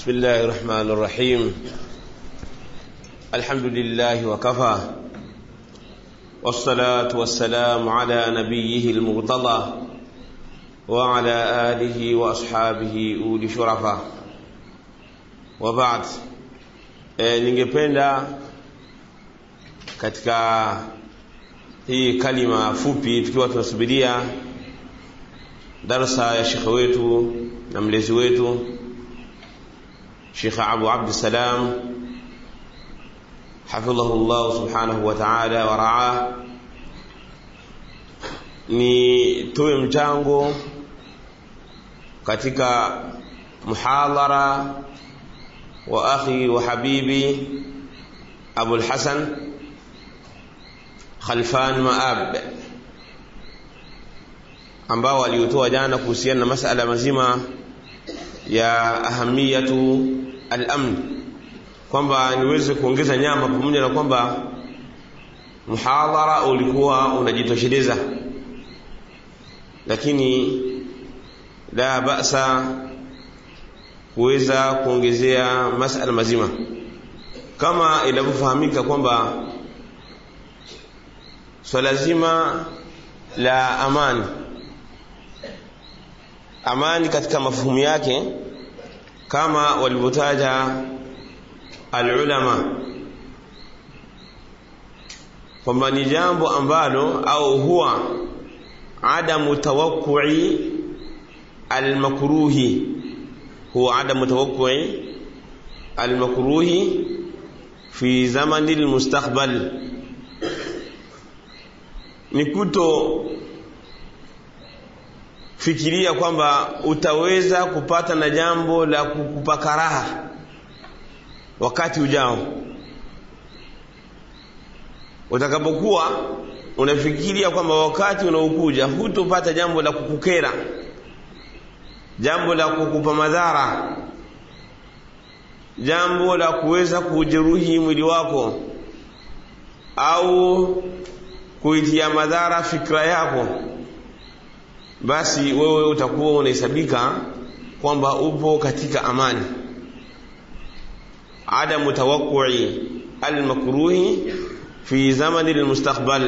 بسم الله الرحمن الرحيم الحمد لله وكفى والصلاة والسلام على نبيه المرتضى وعلى آله وأصحابه أولي شرفا وبعد e, ningependa katika hii kalima fupi tukiwa tunasubiria darsa ya shekhe wetu na mlezi wetu Sheikh Abu Abdussalam hafidhahu llah subhanahu wa ta'ala wa raa ni toe mchango katika muhadhara wa akhi wa habibi Abu al-Hasan Khalfan Maab ambao waliotoa jana kuhusiana na masala mazima ya ahamiyatu al-amn kwamba niweze kuongeza nyama pamoja na kwamba muhadhara ulikuwa unajitosheleza lakini la basa kuweza kuongezea masala mazima kama inavyofahamika kwamba swala zima la amani amani katika mafuhumu yake kama walivyotaja alulama kwamba ni jambo ambalo au huwa adamu tawakkui almakruhi huwa adamu tawakkui almakruhi fi zamani almustaqbal ni kuto fikiria kwamba utaweza kupata na jambo la kukupa karaha wakati ujao utakapokuwa unafikiria kwamba wakati unaokuja hutopata jambo la kukukera jambo la kukupa madhara jambo la kuweza kujeruhi mwili wako au kuitia madhara fikra yako basi wewe utakuwa unahesabika kwamba upo katika amani adamu tawakkui almakruhi fi zamani lilmustakbal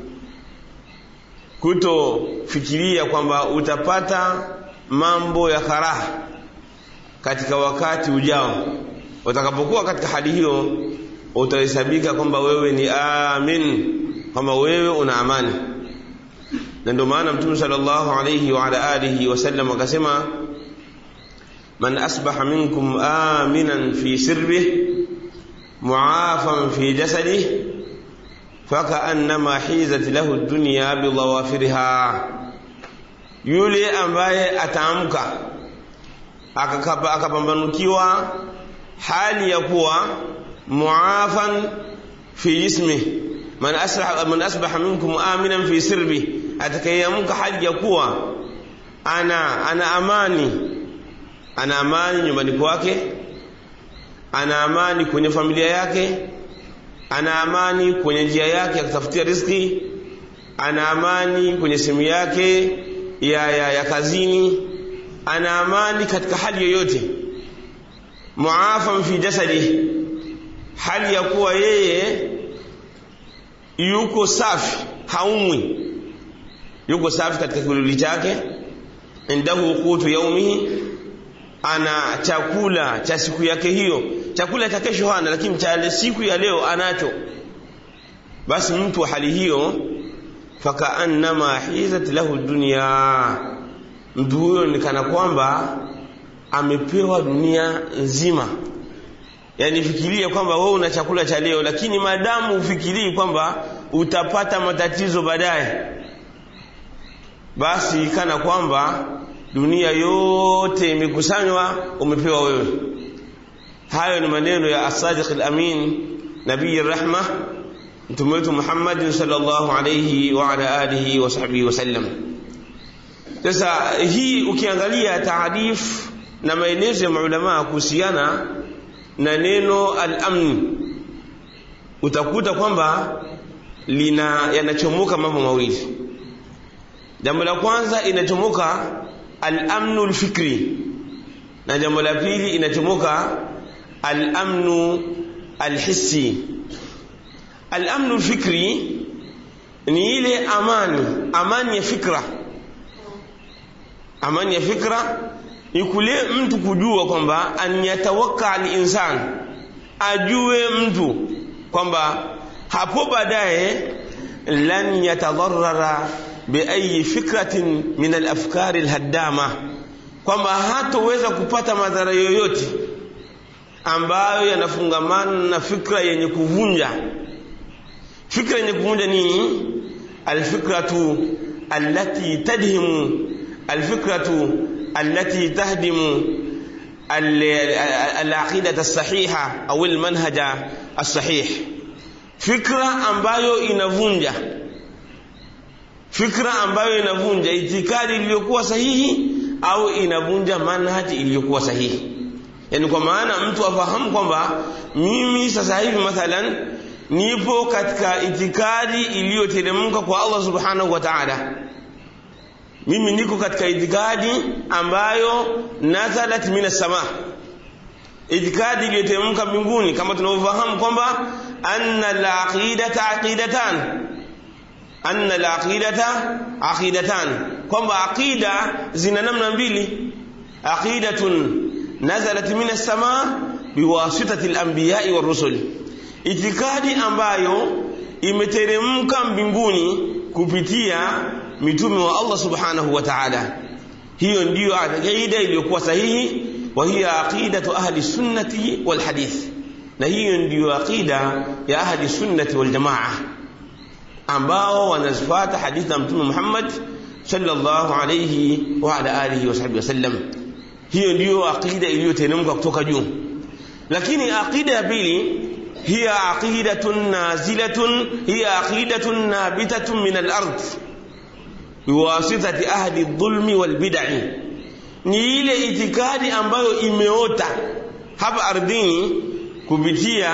kutofikiria kwamba utapata mambo ya karaha katika wakati ujao utakapokuwa katika hali hiyo utahesabika kwamba wewe ni amin kwamba wewe una amani na ndio maana mtume sallallahu alayhi wa ala alihi wasallam akasema man asbaha minkum aminan fi sirbihi muafan fi jasadihi fakaannama hizat lahu dunya bidawafiriha yule ambaye ataamka akapambanukiwa hali ya kuwa muafan fi jismihi man asbaha, man asbaha minkum aminan fi sirbi atakayeamka hali ya kuwa ana ana amani ana amani nyumbani kwake ana amani kwenye familia yake ana amani kwenye njia yake ya kutafutia riziki ana amani kwenye sehemu yake ya, ya, ya kazini ana amani katika hali yoyote muafan fi jasadi hali ya kuwa yeye yuko safi haumwi yuko safi katika kiluli chake indahu qutu yaumihi ana chakula cha siku yake hiyo chakula cha kesho hana lakini cha siku ya leo anacho basi mtu wa hali hiyo fakaannama hizat lahu dunya mtu huyo ni kana kwamba amepewa dunia nzima yani fikiria kwamba wewe una chakula cha leo lakini madamu ufikirii kwamba utapata matatizo baadaye basi kana kwamba dunia yote imekusanywa umepewa wewe hayo ni maneno ya asadiq al-amin nabii rahma mtume wetu Muhammad sallallahu alayhi wa ala alihi wa sahbihi wasallam sasa hii ukiangalia taarif na maelezo ya maulama kuhusiana na neno al-amn utakuta kwamba lina yanachomoka mambo mawili jambo la kwanza inachomoka al-amnu al-fikri na jambo la pili inachomoka al-amnu al-hissi al-amnu al-fikri ni ile amani amani ya fikra amani ya fikra ni kule mtu kujua kwamba an yatawakka al-insan ajue mtu kwamba hapo baadaye lan yatadarrara biayi fikratin min alafkari alhaddama kwamba hatoweza kupata madhara yoyote ambayo yanafungamana na fikra yenye kuvunja fikra yenye kuvunja ni alfikratu allati tadhimu alfikratu allati tahdimu العقيدة الصحيحة أو المنهج الصحيح fikra ambayo inavunja fikra ambayo inavunja itikadi iliyokuwa sahihi au inavunja manhaji iliyokuwa sahihi yani kwa maana mtu afahamu kwamba mimi sasa hivi mathalan nipo katika itikadi iliyoteremka kwa Allah subhanahu wa ta'ala mimi niko katika itikadi ambayo nazalat minas sama itikadi iliyoteremka mbinguni kama tunavyofahamu kwamba anna al-aqidata aqidatan anna al-aqidata aqidatan kwamba aqida zina namna mbili aqidatun nazalat minas sama biwasitati al-anbiya'i war-rusul itikadi ambayo imeteremka mbinguni kupitia mitume wa Allah subhanahu wa ta'ala hiyo ndiyo aqida iliyokuwa sahihi wa hiya aqidatu ahli sunnati wal hadith na hiyo ndiyo aqida ya ahli sunnati wal jamaa ambao wanazifuata hadithi ya mtume Muhammad sallallahu alayhi wa ala alihi wa sahbihi wasallam hiyo ndiyo aqida iliyoteremka kutoka juu lakini aqida ya pili هي عقيدة نازلة هي عقيدة نابتة من الأرض بواسطة أهل الظلم والبدع ni ile itikadi ambayo imeota hapa ardhini kupitia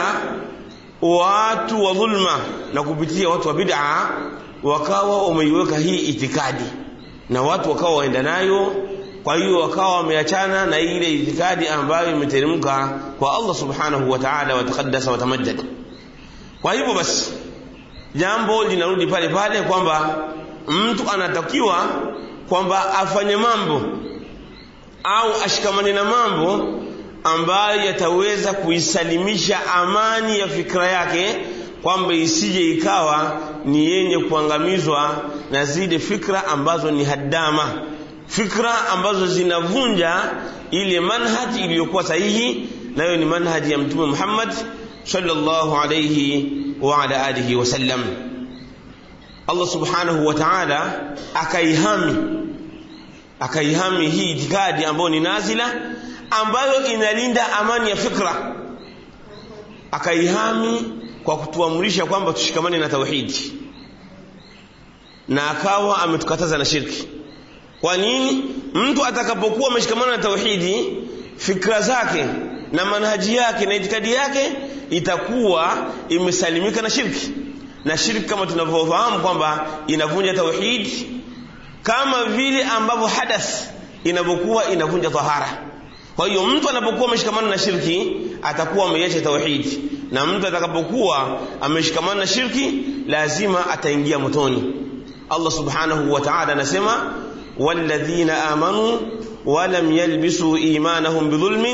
watu wa dhulma na kupitia watu wa bid'a wakawa wameiweka hii itikadi na watu wakawa waenda nayo kwa hiyo wakawa wameachana na ile itikadi ambayo imeteremka kwa Allah subhanahu wa ta'ala wa taqaddasa wa tamajjad kwa hivyo basi jambo linarudi pale pale kwamba mtu anatakiwa kwamba afanye mambo au ashikamane na mambo ambayo yataweza kuisalimisha amani ya fikra yake kwamba isije ikawa ni yenye kuangamizwa na zile fikra ambazo ni haddama fikra ambazo zinavunja ile manhaji iliyokuwa sahihi nayo ni manhaji ya mtume Muhammad sallallahu alayhi wa ala alihi wasallam Allah subhanahu wa ta'ala akaihami akaihami hii itikadi ambayo ni nazila ambayo inalinda amani ya fikra akaihami kwa kutuamrisha kwamba tushikamane na tauhidi na akawa ametukataza na shirki kwa nini mtu atakapokuwa ameshikamana na tauhidi fikra zake na manhaji yake na itikadi yake itakuwa imesalimika na shirki na shirki kama tunavyofahamu kwamba inavunja tauhidi kama vile ambavyo hadath inavyokuwa inavunja tahara kwa hiyo mtu anapokuwa ameshikamana na shirki atakuwa ameiacha tauhidi na mtu atakapokuwa ameshikamana na shirki lazima ataingia motoni Allah subhanahu wa ta'ala anasema والذين آمنوا ولم يلبسوا إيمانهم بظلم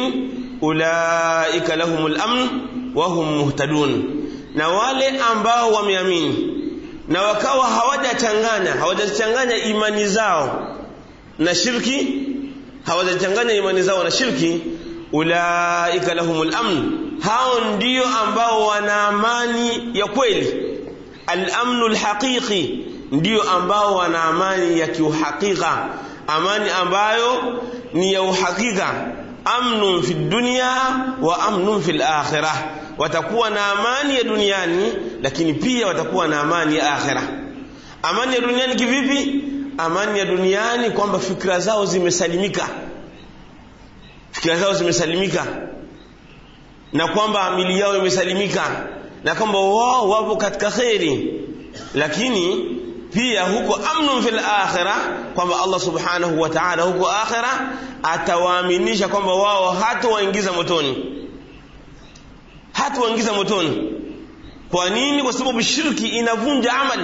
أولئك لهم الأمن وهم مهتدون na wale ambao wameamini na wakawa hawajachanganya hawajachanganya imani zao na shirki hawajachanganya imani zao na shirki ulaika lahumul amn hao ndio ambao wana amani ya kweli al-amnu al-haqiqi ndio ambao wana amani ya kiuhakika amani ambayo ni ya uhakika amnun fi dunya wa amnun fil akhirah watakuwa na amani ya duniani lakini pia watakuwa na amani ya akhirah amani ya duniani kivipi amani ya duniani kwamba fikra zao zimesalimika fikra zao zimesalimika na kwamba amili yao imesalimika na kwamba wao wapo katika kheri lakini pia huko amnun fil akhirah kwamba Allah subhanahu wa ta'ala huko akhirah atawaaminisha kwamba wao hatawaingiza motoni hatawaingiza motoni kwa nini kwa sababu shirki inavunja amali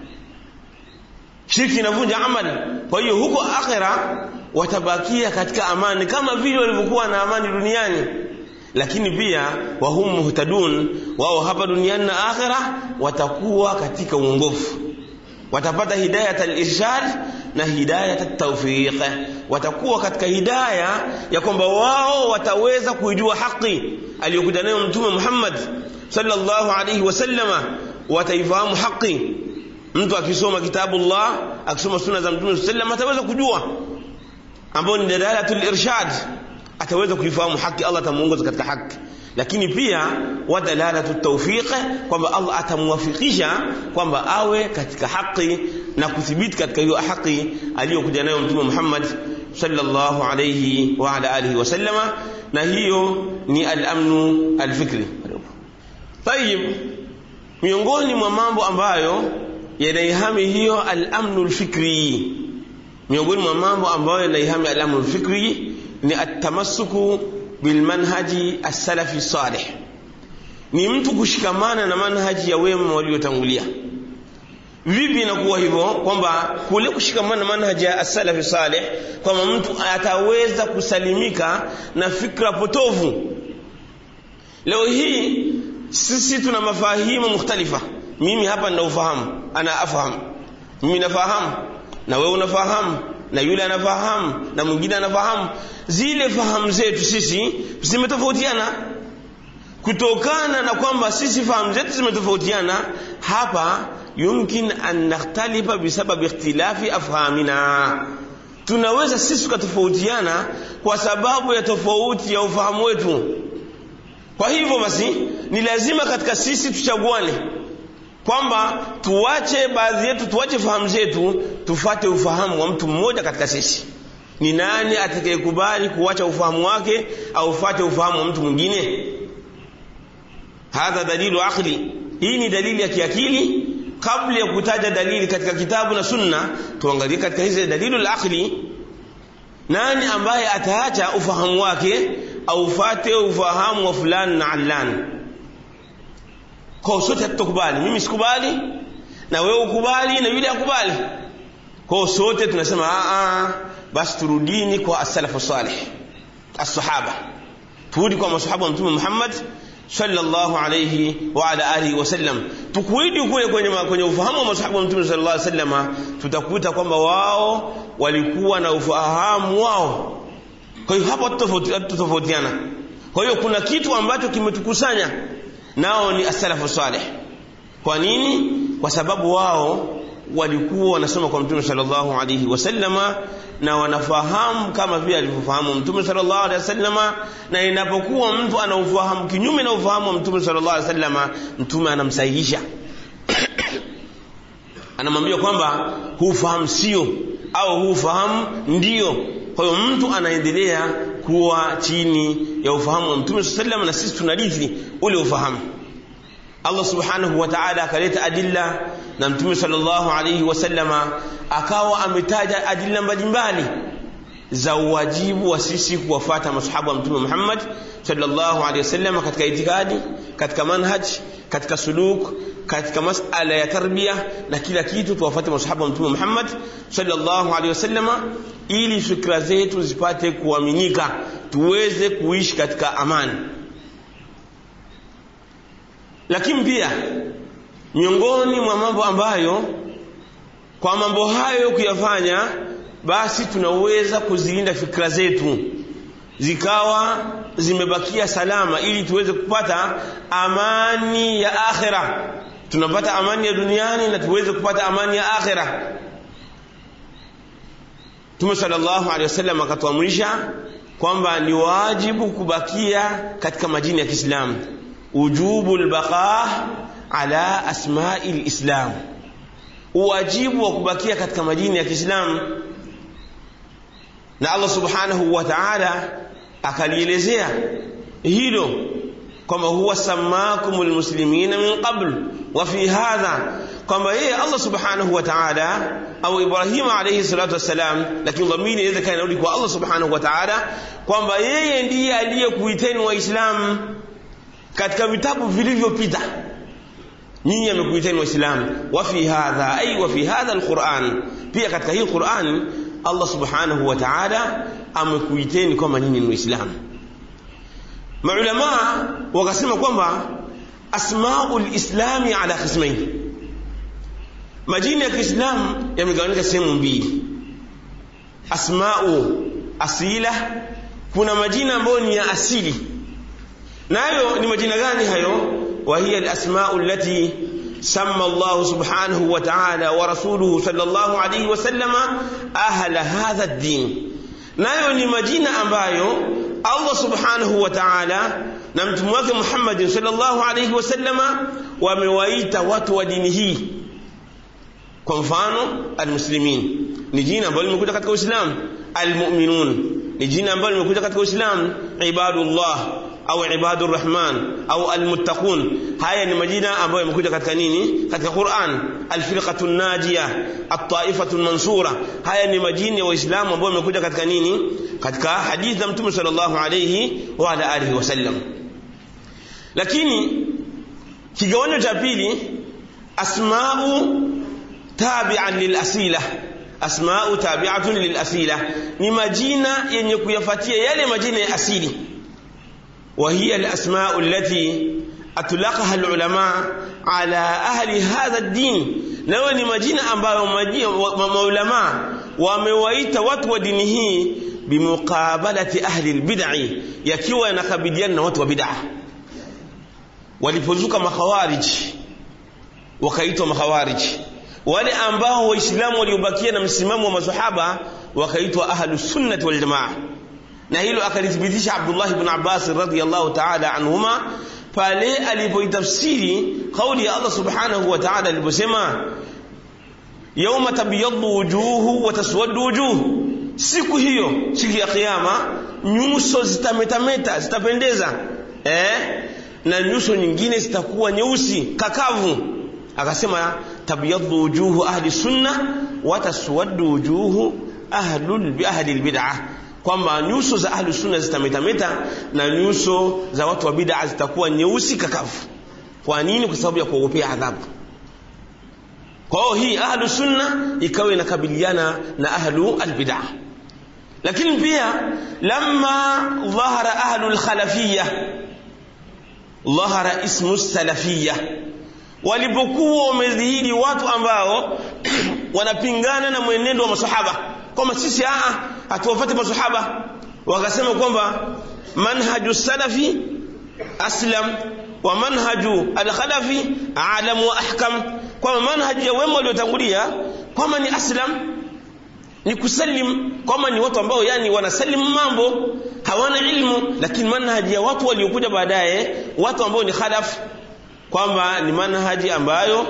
shirki inavunja amali kwa hiyo huko akhira watabakia katika amani kama vile walivyokuwa na amani duniani lakini pia wahum muhtadun wao hapa duniani na akhira watakuwa katika uongofu watapata hidayat al-irshad na hidayat at-tawfiq watakuwa katika hidaya ya kwamba wao wataweza kuijua haki aliyokuja nayo mtume Muhammad sallallahu alayhi wasallama wataifahamu haki mtu akisoma kitabu Allah akisoma sunna za mtume sallam ataweza kujua ambao ni dalalatul irshad ataweza kuifahamu haki Allah atamuongoza katika haki lakini pia wa dalalatu tawfiq kwamba Allah atamwafikisha kwamba awe katika haki na kuthibiti katika hiyo haki aliyokuja nayo mtume Muhammad sallallahu alayhi wa ala alihi wasallama na hiyo ni al-amnu al-fikri tayib miongoni mwa mambo ambayo yanaihami hiyo al-amnu al-fikri miongoni mwa mambo ambayo yanaihami al-amnu al-fikri ni at-tamassuku bilmanhaji as-salafi salih ni mtu kushikamana na manhaji ya wema waliotangulia vipi inakuwa hivyo kwamba kule kushikamana na manhaji ya as-salafi salih kwamba mtu ataweza kusalimika na fikra potovu leo hii sisi tuna mafahimu mukhtalifa mimi hapa nina ufahamu ana afahamu mimi nafahamu na wewe unafahamu na yule anafahamu na mwingine anafahamu zile fahamu zetu sisi zimetofautiana kutokana na kwamba sisi fahamu zetu zimetofautiana hapa yumkin an nakhtalifa bisababi ikhtilafi afhamina tunaweza sisi tukatofautiana kwa sababu ya tofauti ya ufahamu wetu kwa hivyo basi ni lazima katika sisi tuchaguane kwamba tuwache baadhi yetu tuwache fahamu zetu tufate ufahamu wa mtu mmoja katika sisi ni nani atakayekubali kuwacha ufahamu wake au ufate ufahamu wa mtu mwingine hadha dalilu aqli hii ni dalili ya kiakili kabla ya kutaja dalili katika kitabu na sunna tuangalie katika hizi dalilu al-aqli nani ambaye ataacha ufahamu wake au ufate ufahamu wa fulani na allani kwa sote hatutakubali mimi sikubali na wewe ukubali na yule akubali kwa sote tunasema a a basi turudini kwa as-salafu salih as-sahaba turudi kwa masahaba wa mtume Muhammad sallallahu alayhi wa ala alihi wasallam tukuidi kule kwenye kwenye ufahamu wa masahaba wa mtume sallallahu alayhi wasallam tutakuta kwamba wao walikuwa na ufahamu wao kwa hiyo hapo tutofautiana kwa hiyo kuna kitu ambacho kimetukusanya nao ni as-salafu salih kwa nini kwa sababu wao walikuwa wanasoma kwa mtume sallallahu alayhi wasallama na wanafahamu kama vile alivyofahamu mtume sallallahu alayhi wasallama na inapokuwa mtu ana ufahamu kinyume na ufahamu wa mtume sallallahu alayhi wasallama mtume anamsahihisha anamwambia kwamba huu fahamu sio au huu fahamu ndio kwa hiyo mtu anaendelea kuwa chini ya ufahamu wa mtume sallallahu na sisi tunarithi ule ufahamu Allah subhanahu wa ta'ala akaleta adilla na mtume sallallahu alayhi wasallama akawa ametaja adilla mbalimbali za uwajibu wa sisi kuwafata masahaba wa mtume Muhammad sallallahu alayhi wasallam katika itikadi katika manhaj katika suluk katika masala ya tarbia na kila kitu tuwafate masahaba wa mtume Muhammad sallallahu alayhi wasallam ili fikra zetu zipate kuaminika tuweze kuishi katika amani lakini pia miongoni mwa mambo ambayo kwa mambo hayo kuyafanya basi tunaweza kuzilinda fikra zetu zikawa zimebakia salama ili tuweze kupata amani ya akhira tunapata amani ya duniani na tuweze kupata amani ya akhira Mtume sallallahu alaihi wasallam akatuamrisha kwamba ni wajibu kubakia katika majini ya Kiislamu ujubu albaqa ala asma'i alislam uwajibu wa kubakia katika majini ya Kiislamu na Allah subhanahu wa ta'ala akalielezea hilo kwamba huwa samakumul muslimina min qabl wa fi hadha kwamba yeye Allah subhanahu wa ta'ala au Ibrahim alayhi salatu wassalam lakini dhamiri inaweza kana inarudi kwa Allah subhanahu wa ta'ala kwamba yeye ndiye aliyekuiteni waislamu katika vitabu vilivyopita nyinyi amekuiteni waislamu wa fi hadha ay wa fi hadha alquran pia katika hii Qur'an Allah subhanahu wa ta'ala amekuiteni kwamba nyinyi ni waislamu maulama wakasema kwamba asmaul islami ala qismain majina ya Kiislamu yamegawanyika sehemu mbili asmau asila kuna majina ambayo ni ya asili nayo ni majina gani hayo wa hiya alasmau allati سمى الله سبحانه وتعالى ورسوله صلى الله عليه وسلم أهل هذا الدين nayo ni majina ambayo Allah subhanahu wa ta'ala na mtume wake Muhammad sallallahu alayhi wasallama wamewaita watu wa dini hii kwa mfano almuslimin ni jina ambalo limekuja katika Uislamu almu'minun ni jina ambalo limekuja katika Uislamu ibadullah au ibadur rahman au almuttaqun haya ni majina ambayo yamekuja katika nini katika Qur'an alfirqatu najia at-taifatu mansura haya ni majina ya waislamu ambayo yamekuja katika nini katika hadithi za mtume sallallahu alayhi wa ala alihi wasallam lakini kigawanyo cha pili asma'u tabi'an lil asila asma'u tabi'atun lil asila ni majina yenye kuyafuatia yale majina ya asili وهي الأسماء التي أطلقها العلماء على أهل هذا الدين nayo ni majina ambayo maulama wamewaita watu wa dini hii bimuqabalati ahli albid'i yakiwa yanakabiliana na watu wa bid'a walipozuka makhawarij wakaitwa makhawarij wale ambao waislamu waliobakia na msimamo wa masahaba wakaitwa ahlus sunnah wal jamaa na hilo akalithibitisha Abdullah ibn Abbas radhiyallahu ta'ala anhuma pale alipoitafsiri kauli ya Allah subhanahu wa ta'ala aliposema yawma tabyaddu wujuhu wa taswaddu wujuh siku hiyo siku ya kiyama nyuso zitametameta zitapendeza eh na nyuso nyingine zitakuwa nyeusi kakavu akasema tabyaddu wujuhu ahli sunna wa taswaddu wujuhu ahlul bi ahli albid'ah kwamba nyuso za ahlu sunna zitametameta na nyuso za watu wa bid'a zitakuwa nyeusi kakavu kwa nini kwa sababu ya kuogopea adhabu kwa hiyo hii ahlu sunna ikawa inakabiliana na ahlu albid'a lakini pia lamma dhahara ahlu alkhalafiyya dhahara ismu salafiyya walipokuwa wamedhihiri watu ambao wanapingana na mwenendo wa masahaba kwamba sisi aa hatuwafati masahaba wakasema kwamba manhaju salafi aslam wa manhaju alkhalafi alam wa ahkam kwamba manhaji ya wema waliotangulia kwamba ni aslam ni kusalim kwamba ni watu ambao yani wanasalimu mambo hawana ilmu lakini manhaji ya watu waliokuja baadaye watu ambao ni khalaf kwamba ni manhaji ambayo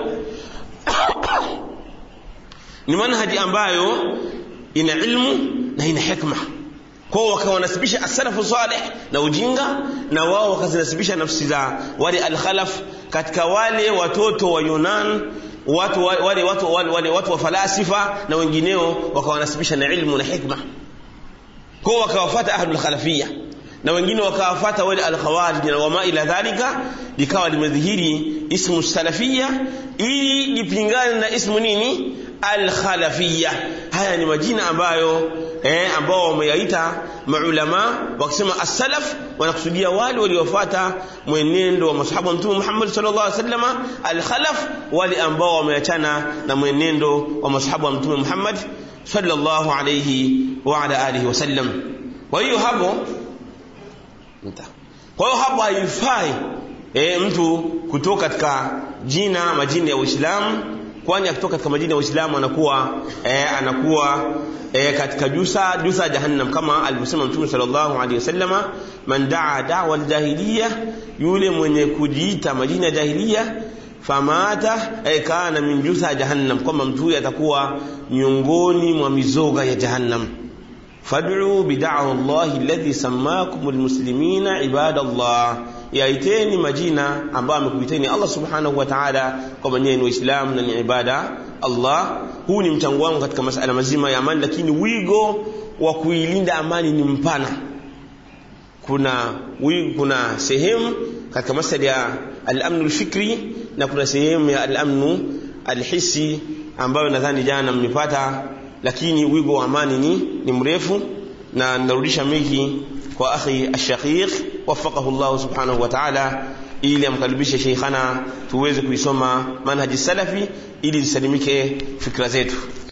ni manhaji ambayo ina ilmu na ina hikma kwao wakawanasibisha asalafu salih na ujinga na wao wakazinasibisha nafsi za wale alkhalaf katika wale watoto wa Yunan watu wale watu wale, wale watu wa falasifa na wengineo wakawanasibisha na ilmu na hikma kwao wakawafuata ahlul khalafiyya na wengine wakawafuata wale alkhawarij na wama ila dhalika likawa limedhihiri ismu salafiyya ili lipingane na ismu nini alkhalafiyya haya ni majina ambayo eh, ambao wameyaita maulama wakisema as-salaf wanakusudia wale waliofuata mwenendo wa masahaba wa mtume Muhammad sallallahu alaihi wasallam al-khalaf wale ambao wameachana na mwenendo wa masahaba wa mtume Muhammad sallallahu alaihi wa ala alihi wasallam kwa hiyo hapo kwa hiyo hapo haifai e, mtu kutoka katika jina majina ya Uislamu kwani akitoka katika majina ya Uislamu anakuwa e, anakuwa e, katika jusa jusa jahannam kama alivyosema Mtume sallallahu alaihi wasallama man daa da'wa aljahiliya yule mwenye kujiita majina ya jahiliya famata e, kana min jusa jahannam kwamba mtu huyu atakuwa miongoni mwa mizoga ya jahannam fad'u bid'ahu Allah alladhi sammakum almuslimina ibadallah yaiteni majina ambayo amekuiteni Allah subhanahu wa ta'ala kwamba nyinyi ni waislamu na ni ibada Allah huu ni mchango wangu katika masala mazima ya amani lakini wigo wa kuilinda amani ni mpana kuna wigo, kuna sehemu katika masala ya al-amnu al-fikri na kuna sehemu ya al-amnu al-hissi ambayo nadhani jana mmepata lakini wigo wa amani ni, ni mrefu na narudisha miki kwa akhi ashaqiq wafaqahu Allah subhanahu wa ta'ala ili amkaribishe sheikhana tuweze kuisoma manhaji salafi ili zisalimike fikra zetu